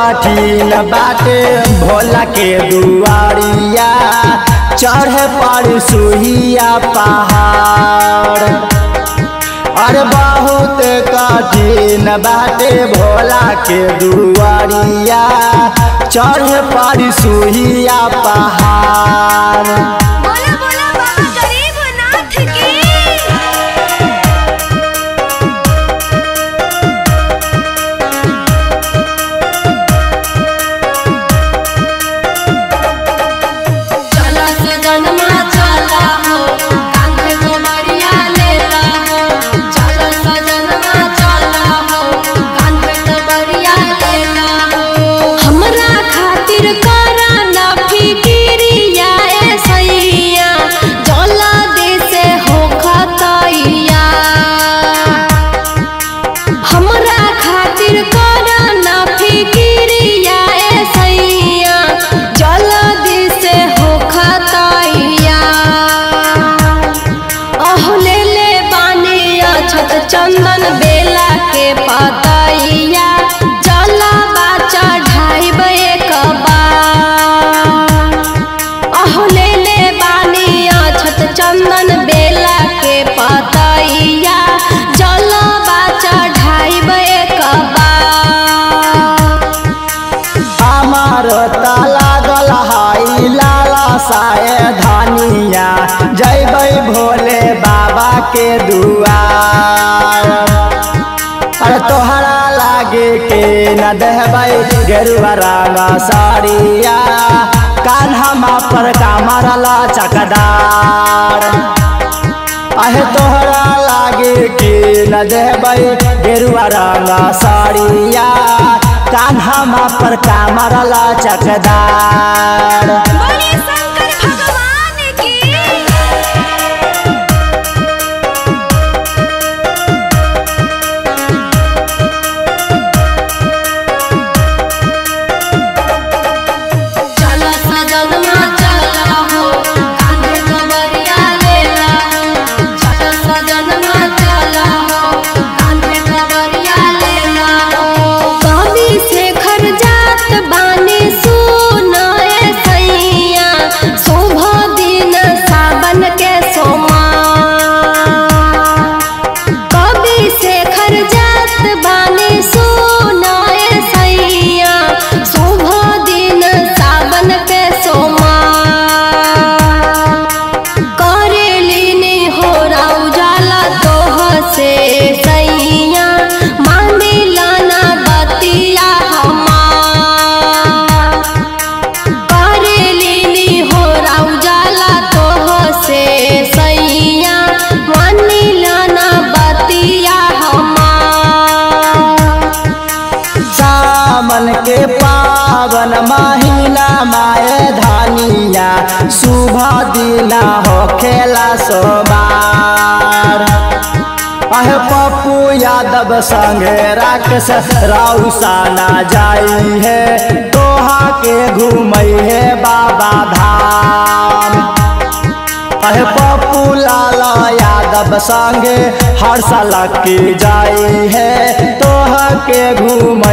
कठिन बाटे भोला के दुआरिया चढ़े पर सुहिया पहाड़ अरे बहुत कठिन बाटे भोला के दुआरिया चढ़े पर सुहिया पहाड़ बोला बोला बाबा गरीबनाथ की चला सजनमा चला हो कांधे को मरिया लेला हो चला सजनमा चला हो कांधे को मरिया लेला हो हमरा खातिर करा ना फिकिरिया ए सैया जला दे से हो खतैया हमरा खातिर करा ना फिकिरिया ए सैया जल्दी से हो खतैया अह ले ले बानी अछत चंदन बेला के पतैया जला बाचा ढाइब एक बार अह ले ले बानी अछत चंदन बेला के पतैया जल बाचा ढाइब एक बार हमार ताला गल हाई लाला साए धनिया जैबै भोले बाबा के दुआर अरे तोहरा लागे के न देहबै गेरुआ रंग साड़िया कान्हमा पर कामरला चकदार अहे तोहरा लागे के न देबै गेरुआ रंग साड़िया कान्हमा पर कामरला चकदार बोले शंकर भगवान की चला सजनमा चला हो कांधे को बरिया लेला हो चला सजनमा चला हो कांधे को बरिया लेला हो कवि शेखर जात बानी सुनाए सैया शुभ दिन सावन के सोमा कवि शेखर जात बानी सुनाए सैया शुभ दिन सावन के सोमा करेलिनी हो उजाला तोह से सैया मांगिला ना बतिया हमार करेलिनी हो उजाला तोह से सैया मानिला ना बतिया हमार सावन के पावन महीना माए धानिया शुभ दिना हो खेला सोबार अहे पप्पू यादव संगे राक्षस राउसाना जाई है तोहा के घूमई है बाबा धाम अहे पप्पू लाला यादव संगे हर साल की जाई है तोह के घूम